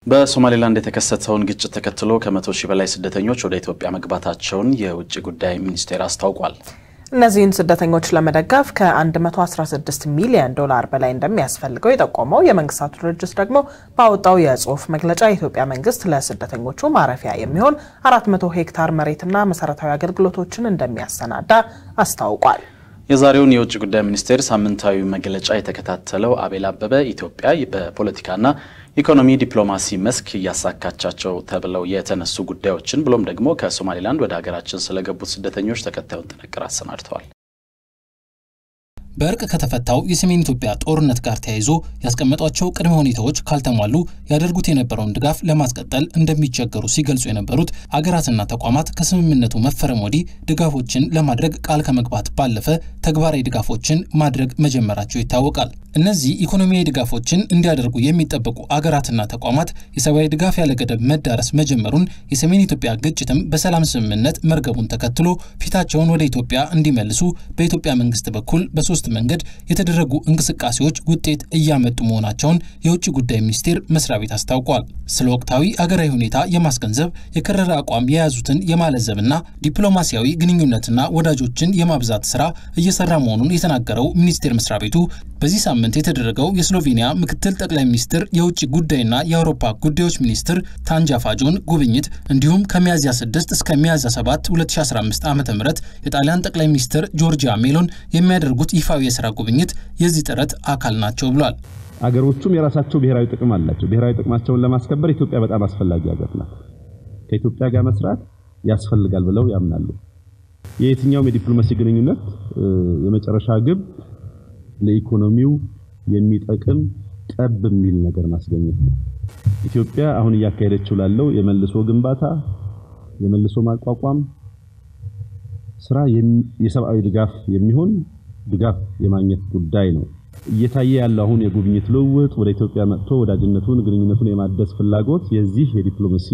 በሶማሌላንድ የተከሰተውን ግጭት ተከትሎ ከመቶ ሺህ በላይ ስደተኞች ወደ ኢትዮጵያ መግባታቸውን የውጭ ጉዳይ ሚኒስቴር አስታውቋል። እነዚህን ስደተኞች ለመደገፍ ከ116 ሚሊዮን ዶላር በላይ እንደሚያስፈልገው የጠቆመው የመንግስታቱ ድርጅት ደግሞ ባወጣው የጽሁፍ መግለጫ የኢትዮጵያ መንግስት ለስደተኞቹ ማረፊያ የሚሆን 400 ሄክታር መሬትና መሰረታዊ አገልግሎቶችን እንደሚያሰናዳ አስታውቋል። የዛሬውን የውጭ ጉዳይ ሚኒስቴር ሳምንታዊ መግለጫ የተከታተለው አቤል አበበ ኢትዮጵያ በፖለቲካና ኢኮኖሚ ዲፕሎማሲ መስክ እያሳካቻቸው ተብለው የተነሱ ጉዳዮችን ብሎም ደግሞ ከሶማሌላንድ ወደ ሀገራችን ስለገቡት ስደተኞች ተከታዩን ጥንቅር አሰናድተዋል። በእርቅ ከተፈታው የሰሜን ኢትዮጵያ ጦርነት ጋር ተያይዞ ያስቀመጧቸው ቅድመ ሁኔታዎች ካልተሟሉ ያደርጉት የነበረውን ድጋፍ ለማስቀጠል እንደሚቸገሩ ሲገልጹ የነበሩት አገራትና ተቋማት ከስምምነቱ መፈረም ወዲህ ድጋፎችን ለማድረግ ቃል ከመግባት ባለፈ ተግባራዊ ድጋፎችን ማድረግ መጀመራቸው ይታወቃል። እነዚህ ኢኮኖሚያዊ ድጋፎችን እንዲያደርጉ የሚጠበቁ አገራትና ተቋማት የሰብአዊ ድጋፍ ያለ ገደብ መዳረስ መጀመሩን የሰሜን ኢትዮጵያ ግጭትም በሰላም ስምምነት መርገቡን ተከትሎ ፊታቸውን ወደ ኢትዮጵያ እንዲመልሱ በኢትዮጵያ መንግስት በኩል በሶስት መንገድ የተደረጉ እንቅስቃሴዎች ውጤት እያመጡ መሆናቸውን የውጭ ጉዳይ ሚኒስቴር መስሪያ ቤት አስታውቋል። ስለ ወቅታዊ አገራዊ ሁኔታ የማስገንዘብ የከረረ አቋም የያዙትን የማለዘብና ዲፕሎማሲያዊ ግንኙነትና ወዳጆችን የማብዛት ስራ እየሰራ መሆኑን የተናገረው ሚኒስቴር መስሪያ ቤቱ በዚህ ሳምንት የተደረገው የስሎቬኒያ ምክትል ጠቅላይ ሚኒስትር የውጭ ጉዳይና የአውሮፓ ጉዳዮች ሚኒስትር ታንጃ ፋጆን ጉብኝት እንዲሁም ከሚያዝያ 6 እስከ ሚያዝያ 7 2015 ዓ ም የጣሊያን ጠቅላይ ሚኒስትር ጆርጂያ ሜሎን የሚያደርጉት ይፋዊ የስራ ጉብኝት የዚህ ጥረት አካል ናቸው ብሏል። አገሮቹም የራሳቸው ብሔራዊ ጥቅም አላቸው። ብሔራዊ ጥቅማቸውን ለማስከበር ኢትዮጵያ በጣም አስፈላጊ ሀገር ናት። ከኢትዮጵያ ጋር መስራት ያስፈልጋል ብለው ያምናሉ። የየትኛውም የዲፕሎማሲ ግንኙነት የመጨረሻ ግብ ለኢኮኖሚው የሚጠቅም ጠብ የሚል ነገር ማስገኘት ነው። ኢትዮጵያ አሁን እያካሄደችው ላለው የመልሶ ግንባታ የመልሶ ማቋቋም ስራ የሰብአዊ ድጋፍ የሚሆን ድጋፍ የማግኘት ጉዳይ ነው። እየታየ ያለው አሁን የጉብኝት ልውውጥ ወደ ኢትዮጵያ መጥቶ ወዳጅነቱን ግንኙነቱን የማደስ ፍላጎት የዚህ የዲፕሎማሲ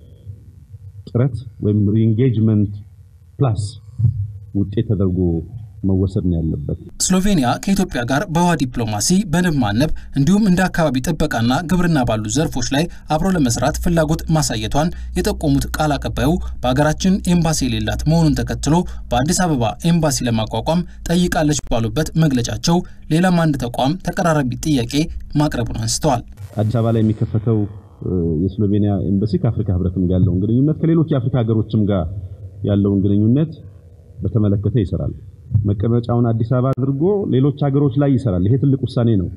ጥረት ወይም ሪኢንጌጅመንት ፕላስ ውጤት ተደርጎ መወሰድ ነው ያለበት። ስሎቬኒያ ከኢትዮጵያ ጋር በውሃ ዲፕሎማሲ፣ በንብ ማነብ እንዲሁም እንደ አካባቢ ጥበቃና ግብርና ባሉ ዘርፎች ላይ አብሮ ለመስራት ፍላጎት ማሳየቷን የጠቆሙት ቃል አቀባዩ በሀገራችን ኤምባሲ የሌላት መሆኑን ተከትሎ በአዲስ አበባ ኤምባሲ ለማቋቋም ጠይቃለች ባሉበት መግለጫቸው ሌላም አንድ ተቋም ተቀራራቢ ጥያቄ ማቅረቡን አንስተዋል። አዲስ አበባ ላይ የሚከፈተው የስሎቬኒያ ኤምባሲ ከአፍሪካ ህብረትም ጋር ያለውን ግንኙነት ከሌሎች የአፍሪካ ሀገሮችም ጋር ያለውን ግንኙነት በተመለከተ ይሰራል። መቀመጫውን አዲስ አበባ አድርጎ ሌሎች ሀገሮች ላይ ይሰራል። ይሄ ትልቅ ውሳኔ ነው።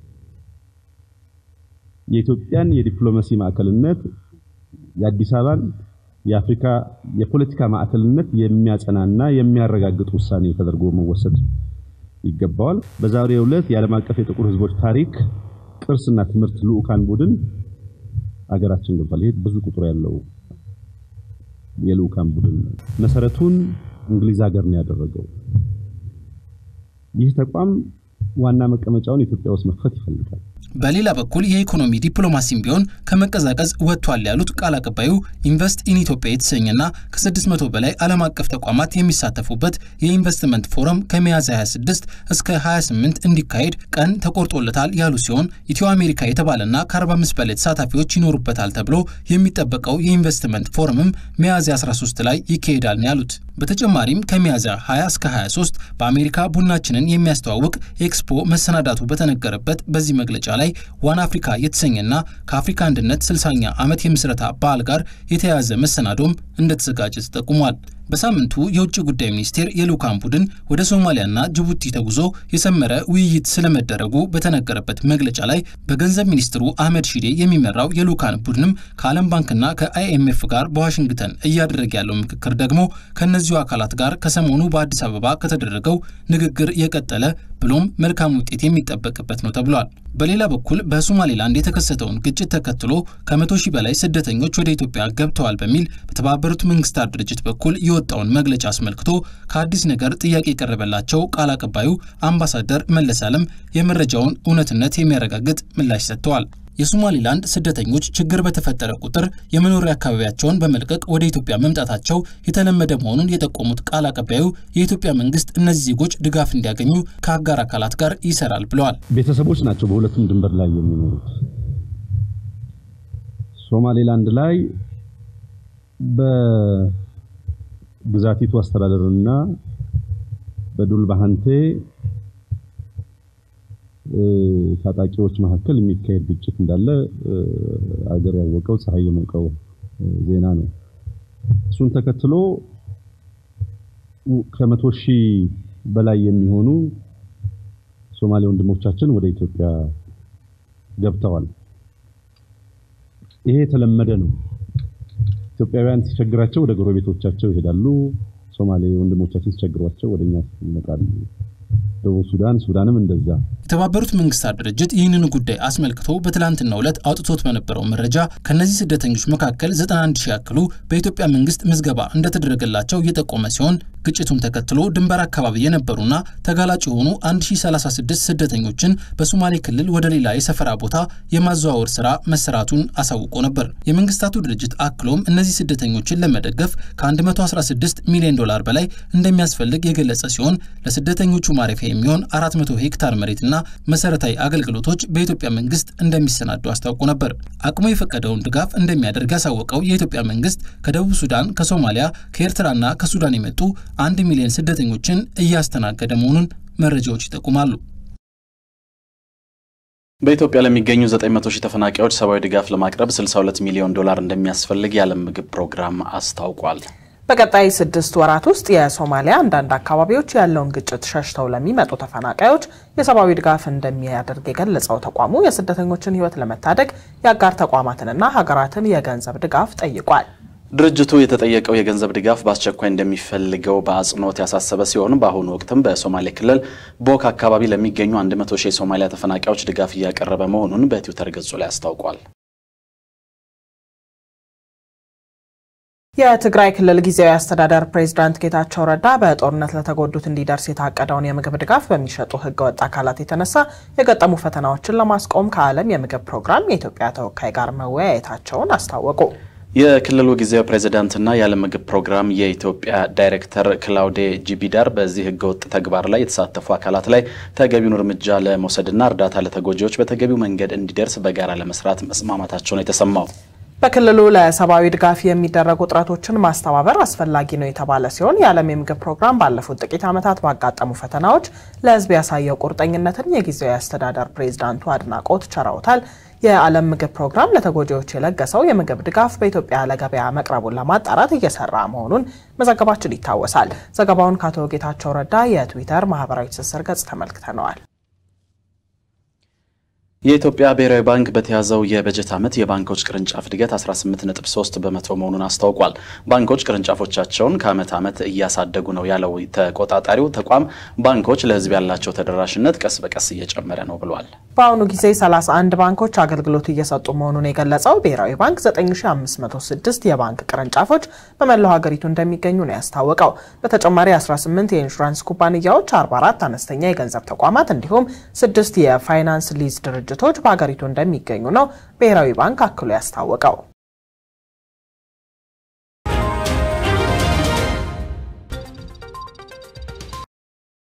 የኢትዮጵያን የዲፕሎማሲ ማዕከልነት የአዲስ አበባን የአፍሪካ የፖለቲካ ማዕከልነት የሚያጸናና የሚያረጋግጥ ውሳኔ ተደርጎ መወሰድ ይገባዋል። በዛሬው ዕለት የዓለም አቀፍ የጥቁር ህዝቦች ታሪክ ቅርስና ትምህርት ልዑካን ቡድን አገራችን ገብቷል። ይሄ ብዙ ቁጥር ያለው የልዑካን ቡድን መሰረቱን እንግሊዝ ሀገር ነው ያደረገው። ይህ ተቋም ዋና መቀመጫውን ኢትዮጵያ ውስጥ መክፈት ይፈልጋል። በሌላ በኩል የኢኮኖሚ ዲፕሎማሲም ቢሆን ከመቀዛቀዝ ወጥቷል ያሉት ቃል አቀባዩ ኢንቨስት ኢን ኢትዮጵያ የተሰኘና ከ600 በላይ ዓለም አቀፍ ተቋማት የሚሳተፉበት የኢንቨስትመንት ፎረም ከሚያዝያ 26 እስከ 28 እንዲካሄድ ቀን ተቆርጦለታል ያሉ ሲሆን ኢትዮ አሜሪካ የተባለና ከ45 በላይ ተሳታፊዎች ይኖሩበታል ተብሎ የሚጠበቀው የኢንቨስትመንት ፎረምም ሚያዝያ 13 ላይ ይካሄዳል ነው ያሉት። በተጨማሪም ከሚያዝያ 20 እስከ 23 በአሜሪካ ቡናችንን የሚያስተዋውቅ ኤክስፖ መሰናዳቱ በተነገረበት በዚህ መግለጫ ላይ ዋን አፍሪካ የተሰኘና ከአፍሪካ አንድነት 60ኛ ዓመት የምስረታ በዓል ጋር የተያያዘ መሰናዶም እንደተዘጋጀ ተጠቁሟል። በሳምንቱ የውጭ ጉዳይ ሚኒስቴር የልዑካን ቡድን ወደ ሶማሊያና ጅቡቲ ተጉዞ የሰመረ ውይይት ስለመደረጉ በተነገረበት መግለጫ ላይ በገንዘብ ሚኒስትሩ አህመድ ሺዴ የሚመራው የልዑካን ቡድንም ከዓለም ባንክና ከአይኤምኤፍ ጋር በዋሽንግተን እያደረገ ያለው ምክክር ደግሞ ከእነዚሁ አካላት ጋር ከሰሞኑ በአዲስ አበባ ከተደረገው ንግግር የቀጠለ ብሎም መልካም ውጤት የሚጠበቅበት ነው ተብሏል። በሌላ በኩል በሶማሌላንድ የተከሰተውን ግጭት ተከትሎ ከመቶ ሺህ በላይ ስደተኞች ወደ ኢትዮጵያ ገብተዋል በሚል በተባበሩት መንግስታት ድርጅት በኩል የወጣውን መግለጫ አስመልክቶ ከአዲስ ነገር ጥያቄ የቀረበላቸው ቃል አቀባዩ አምባሳደር መለስ አለም የመረጃውን እውነትነት የሚያረጋግጥ ምላሽ ሰጥተዋል። የሶማሊላንድ ስደተኞች ችግር በተፈጠረ ቁጥር የመኖሪያ አካባቢያቸውን በመልቀቅ ወደ ኢትዮጵያ መምጣታቸው የተለመደ መሆኑን የጠቆሙት ቃል አቀባዩ የኢትዮጵያ መንግስት እነዚህ ዜጎች ድጋፍ እንዲያገኙ ከአጋር አካላት ጋር ይሰራል ብለዋል። ቤተሰቦች ናቸው በሁለቱም ድንበር ላይ የሚኖሩት። ሶማሌላንድ ላይ በግዛቲቱ አስተዳደርና በዱልባሃንቴ ታጣቂዎች መካከል የሚካሄድ ግጭት እንዳለ አገር ያወቀው ፀሐይ የሞቀው ዜና ነው። እሱን ተከትሎ ከመቶ ሺህ በላይ የሚሆኑ ሶማሌ ወንድሞቻችን ወደ ኢትዮጵያ ገብተዋል። ይሄ የተለመደ ነው። ኢትዮጵያውያን ሲቸግራቸው ወደ ጎረቤቶቻቸው ይሄዳሉ። ሶማሌ ወንድሞቻችን ሲቸግሯቸው ወደኛ ይመጣሉ። ደቡብ ሱዳን፣ ሱዳንም እንደዛ። የተባበሩት መንግስታት ድርጅት ይህንን ጉዳይ አስመልክቶ በትላንትናው ዕለት አውጥቶት በነበረው መረጃ ከእነዚህ ስደተኞች መካከል 91 ሺህ ያክሉ በኢትዮጵያ መንግስት ምዝገባ እንደተደረገላቸው እየጠቆመ ሲሆን ግጭቱን ተከትሎ ድንበር አካባቢ የነበሩና ተጋላጭ የሆኑ 1036 ስደተኞችን በሶማሌ ክልል ወደ ሌላ የሰፈራ ቦታ የማዘዋወር ስራ መሰራቱን አሳውቆ ነበር። የመንግስታቱ ድርጅት አክሎም እነዚህ ስደተኞችን ለመደገፍ ከ116 ሚሊዮን ዶላር በላይ እንደሚያስፈልግ የገለጸ ሲሆን ለስደተኞቹ ማረፊያ የሚሆን 400 ሄክታር መሬትና መሰረታዊ አገልግሎቶች በኢትዮጵያ መንግስት እንደሚሰናዱ አስታውቆ ነበር። አቅሙ የፈቀደውን ድጋፍ እንደሚያደርግ ያሳወቀው የኢትዮጵያ መንግስት ከደቡብ ሱዳን፣ ከሶማሊያ፣ ከኤርትራና ከሱዳን የመጡ አንድ ሚሊዮን ስደተኞችን እያስተናገደ መሆኑን መረጃዎች ይጠቁማሉ። በኢትዮጵያ ለሚገኙ 900 ሺህ ተፈናቃዮች ሰብአዊ ድጋፍ ለማቅረብ 62 ሚሊዮን ዶላር እንደሚያስፈልግ የዓለም ምግብ ፕሮግራም አስታውቋል። በቀጣይ ስድስት ወራት ውስጥ የሶማሊያ አንዳንድ አካባቢዎች ያለውን ግጭት ሸሽተው ለሚመጡ ተፈናቃዮች የሰብአዊ ድጋፍ እንደሚያደርግ የገለጸው ተቋሙ የስደተኞችን ሕይወት ለመታደግ የአጋር ተቋማትንና ሀገራትን የገንዘብ ድጋፍ ጠይቋል። ድርጅቱ የተጠየቀው የገንዘብ ድጋፍ በአስቸኳይ እንደሚፈልገው በአጽንኦት ያሳሰበ ሲሆን በአሁኑ ወቅትም በሶማሌ ክልል ቦክ አካባቢ ለሚገኙ 100 ሺህ የሶማሊያ ተፈናቃዮች ድጋፍ እያቀረበ መሆኑን በትዊተር ገጹ ላይ አስታውቋል። የትግራይ ክልል ጊዜያዊ አስተዳደር ፕሬዝዳንት ጌታቸው ረዳ በጦርነት ለተጎዱት እንዲደርስ የታቀደውን የምግብ ድጋፍ በሚሸጡ ህገወጥ አካላት የተነሳ የገጠሙ ፈተናዎችን ለማስቆም ከዓለም የምግብ ፕሮግራም የኢትዮጵያ ተወካይ ጋር መወያየታቸውን አስታወቁ። የክልሉ ጊዜያዊ ፕሬዝዳንትና የዓለም ምግብ ፕሮግራም የኢትዮጵያ ዳይሬክተር ክላውዴ ጂቢዳር በዚህ ህገወጥ ተግባር ላይ የተሳተፉ አካላት ላይ ተገቢውን እርምጃ ለመውሰድና እርዳታ ለተጎጂዎች በተገቢው መንገድ እንዲደርስ በጋራ ለመስራት መስማማታቸው ነው የተሰማው። በክልሉ ለሰብአዊ ድጋፍ የሚደረጉ ጥረቶችን ማስተባበር አስፈላጊ ነው የተባለ ሲሆን የዓለም የምግብ ፕሮግራም ባለፉት ጥቂት ዓመታት ባጋጠሙ ፈተናዎች ለህዝብ ያሳየው ቁርጠኝነትን የጊዜያዊ አስተዳደር ፕሬዝዳንቱ አድናቆት ቸረውታል። የዓለም ምግብ ፕሮግራም ለተጎጂዎች የለገሰው የምግብ ድጋፍ በኢትዮጵያ ለገበያ መቅረቡን ለማጣራት እየሰራ መሆኑን መዘገባችን ይታወሳል። ዘገባውን ከአቶ ጌታቸው ረዳ የትዊተር ማህበራዊ ትስስር ገጽ ተመልክተነዋል። የኢትዮጵያ ብሔራዊ ባንክ በተያዘው የበጀት ዓመት የባንኮች ቅርንጫፍ እድገት 18.3 በመቶ መሆኑን አስታውቋል። ባንኮች ቅርንጫፎቻቸውን ከዓመት ዓመት እያሳደጉ ነው ያለው ተቆጣጣሪው ተቋም ባንኮች ለህዝብ ያላቸው ተደራሽነት ቀስ በቀስ እየጨመረ ነው ብሏል። በአሁኑ ጊዜ 31 ባንኮች አገልግሎት እየሰጡ መሆኑን የገለጸው ብሔራዊ ባንክ 9506 የባንክ ቅርንጫፎች በመላው ሀገሪቱ እንደሚገኙ ነው ያስታወቀው። በተጨማሪ 18 የኢንሹራንስ ኩባንያዎች፣ 44 አነስተኛ የገንዘብ ተቋማት እንዲሁም ስድስት የፋይናንስ ሊዝ ድርጅቶች በሀገሪቱ እንደሚገኙ ነው ብሔራዊ ባንክ አክሎ ያስታወቀው።